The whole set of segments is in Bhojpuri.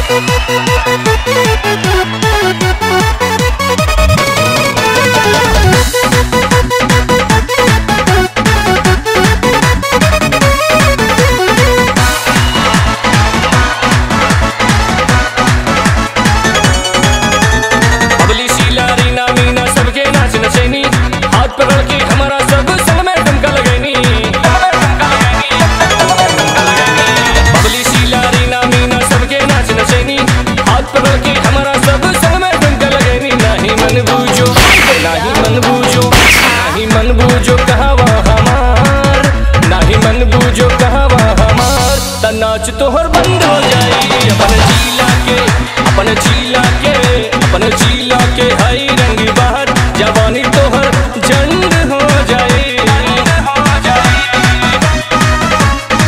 बबली शीला रीना मीना सबके नाच नचैनी हाथ पकड़ के हमारा सब संग में ठुमका लगैनी बबली शीला रीना मीना सबके नाच नचैनी हाथ पकड़ के हमारा सब संग में ठुमका लगैनी नहीं मन बूझो नहीं मन बूझो नहीं मन बूझो कहवा हमार नहीं मन बूझो कहवा हमार त नाच तोहर बंद हो जाई अपन जिला के अपन जिला के अपन जिला के हई रंग बाहर जवानी तोहर जंग हो जाई हो जाई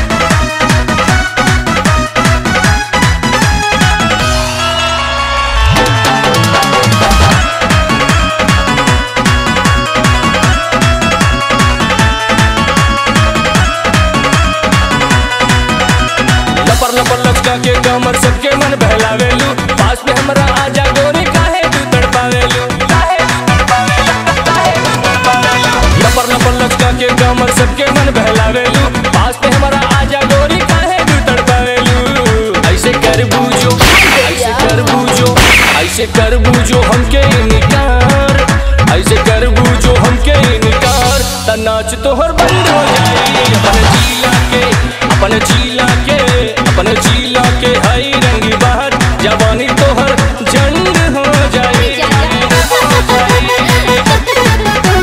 लपर लपर लचका के कमर सबके मन बहलावेलू पास में हमरा आजा गोरी काहे तू तड़पावेलू काहे तू तड़पावेलू काहे तू तड़पावेलू लपर लपर लचका के कमर सबके मन बहलावेलू पास में हमरा आजा गोरी काहे तू तड़पावेलू ऐसे कर बूझो ऐसे कर बूझो ऐसे कर बूझो हमके इनकार ऐसे कर बूझो हमके इनकार त नाच तोहर बंद हो जाई अपन जिला के अपन जिला के अपन जिला के हई रंग बाहर जवानी तोहर जंग हो जाई हो जाई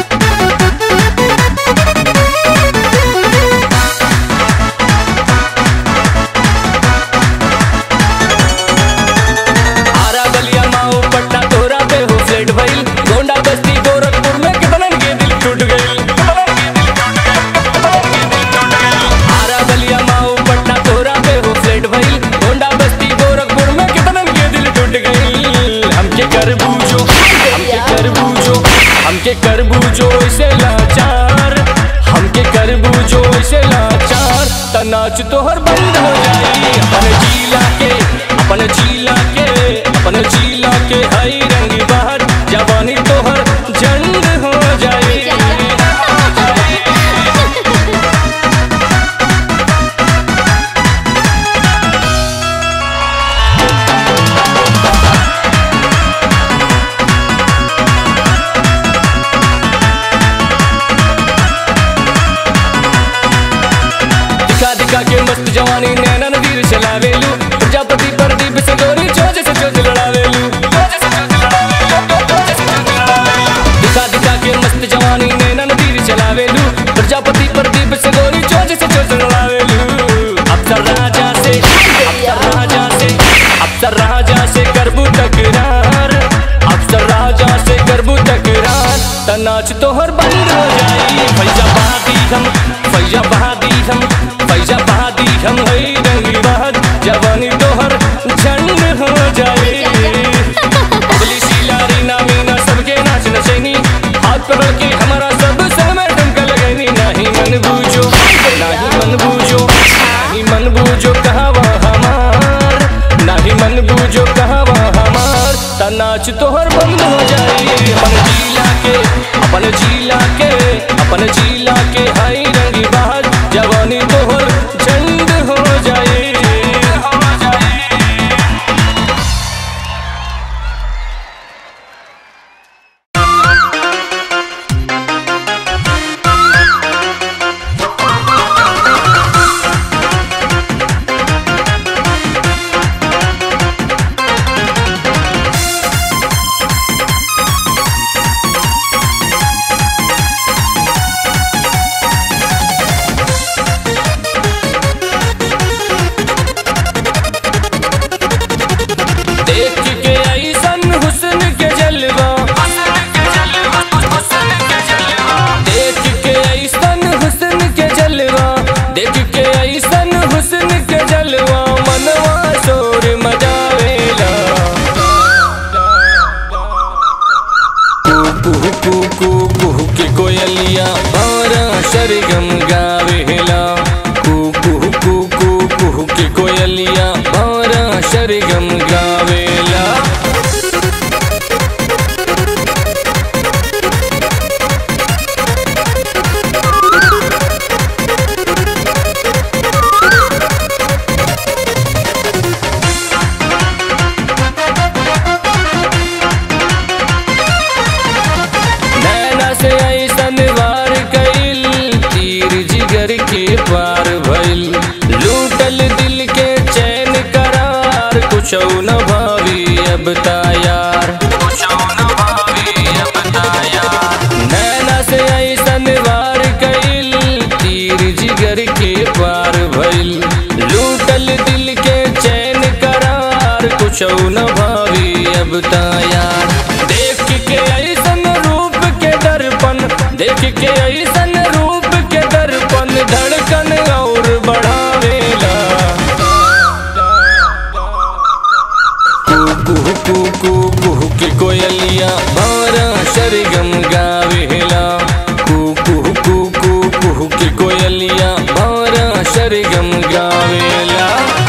आरा बलिया माऊ पटना तोरा पे हो फ्लेट भइल गोंडा बस्ती गोरखपुर में कितनन के दिल टूट गइल आरा बलिया माऊ पटना तोरा पे हो फ्लेट भइल गोंडा बस्ती गोरखपुर में कितनन के दिल टूट गइल हमके कर बूझो हमके कर बूझो हमके कर बूझो ऐसे लाचार हमके कर बूझो ऐसे लाचार त नाच तोहर बंद हो जाई अपन जिला के अपन जिला के अपन जिला के हई रंग बाहर जवानी तोहर जंग हो जाई हो जाई दिखा दिखा के मस्त जवानी नैना नदीर चलावेलू प्रजापति प्रदीप से गोरी चोज से चोज लड़ावेलू दिखा दिखा के मस्त जवानी नैना नदीर चलावेलू प्रजापति प्रदीप से गोरी चोज से चोज लड़ावेलू अफसर राजा से अफसर राजा से अफसर राजा से करबू तकरार अफसर राजा से करबू तकरार त नाच तोहर बंद हो जाई फैजा बहादी हम फैजा बहादी हम फैजा बहादी हम हई रंगी बहद जवानी तोहर झंड हो जाए बबली शीला रीना मीना सबके नाच नचैनी हाथ पकड़ के हमारा सब संग में ठुमका लगैनी नहीं मन बूझो नहीं मन बूझो नहीं मन बूझो कहवा हमार नहीं मन बूझो कहवा हमार त नाच तोहर बंद हो जाई अपन जिला के अपन जिला के अपन जिला के हई रंगी बहार जवानी तोहर झंड हो जाए हो जाए देख के ऐसन हुस्न के जलवा देख के ऐसन हुस्न के जलवा देख के ऐसन हुस्न के जलवा मनवा शोर मजावेला कुहू कुहू कुहू कुहू के कोयलिया और सरगम गावेला कुहू कुहू कुहू कुहू के कोयलिया और सरगम गा कुछ न भावी अब तायार नैना से ऐसन वार कैल तीर जिगर के पार भइल लूटल दिल के चैन करार कुछ न भावी अब तायार देख के ऐसन रूप के दर्पण देख के ऐसन रूप के दर्पण धड़कन और बढ़ावेला कुहू कुहू कुहू के कोयलिया बारा सरगम गावेला कुहू कुहू कुहू के कोयलिया बारा सरगम गावेला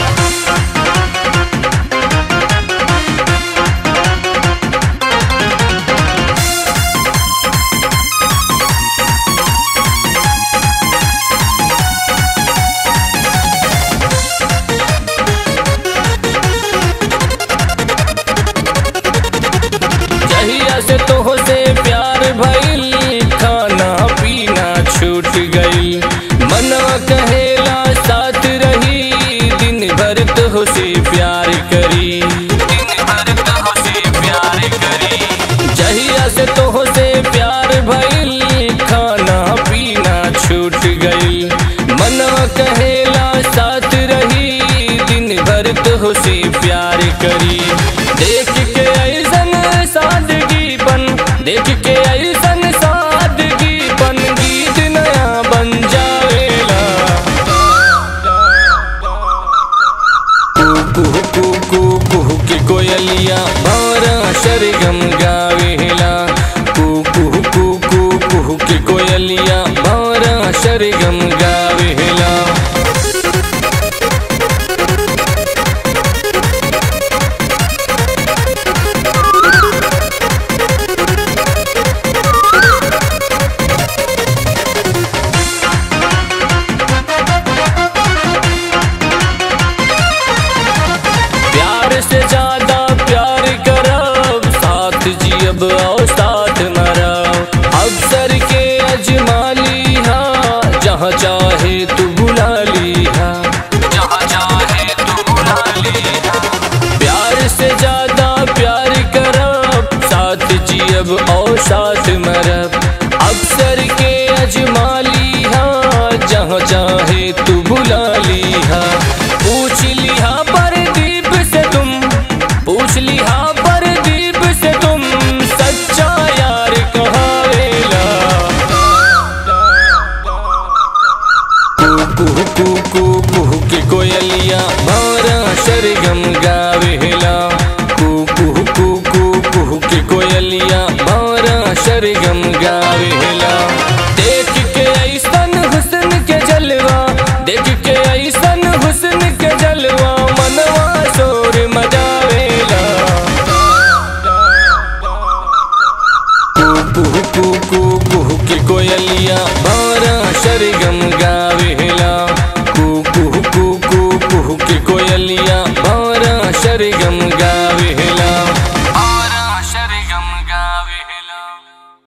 जहिया से तोह से प्यार भइल खाना पीना छूट गई मनवा कहेला साथ रही दिन भर तोह से प्यार करी दिन भर तोह से प्यार करी जहिया से तोह से प्यार भइल खाना पीना छूट गई मनवा कहेला साथ रही दिन भर तोह से प्यार करी देख के ऐसन सादगीपन देख के ऐसन सादगीपन गीत नया बन जावेला कुहू कुहू कुहू के कोयलिया बारा सरगम गावेला कुहू कुहू कुहू के कोयलिया बारा सरगम गावेला प्यार से ज्यादा प्यार करब साथ जियब और साथ मरब अक्सर के अजमा लिहा जहाँ चाहे तू बुला लिहा जहाँ चाहे तू बुला लिहा प्यार से ज्यादा प्यार करब साथ जियब और साथ मरब अक्सर के अजमा लिहा जहाँ चाहे तू बुला लिहा पूछ लिहा परदीप से तुम पूछ लिहा परदीप से तुम सच्चा यार कहावेला कुहू कुहू कुहू के कोयलिया बारा सरगम गावेला कुहू कुहू कुहू के कोयलिया बारा सरगम गावेला देख के ऐसन हुस्न के जलवा देख के ऐसन हुस्न के जलवा मनवा शोर मजावेला कुहू कुहू कुहू के कोयलिया बारा सरगम गावेला कुहू कुहू कुहू के कोयलिया बारा सरगम गावेला बारा सरगम गावेला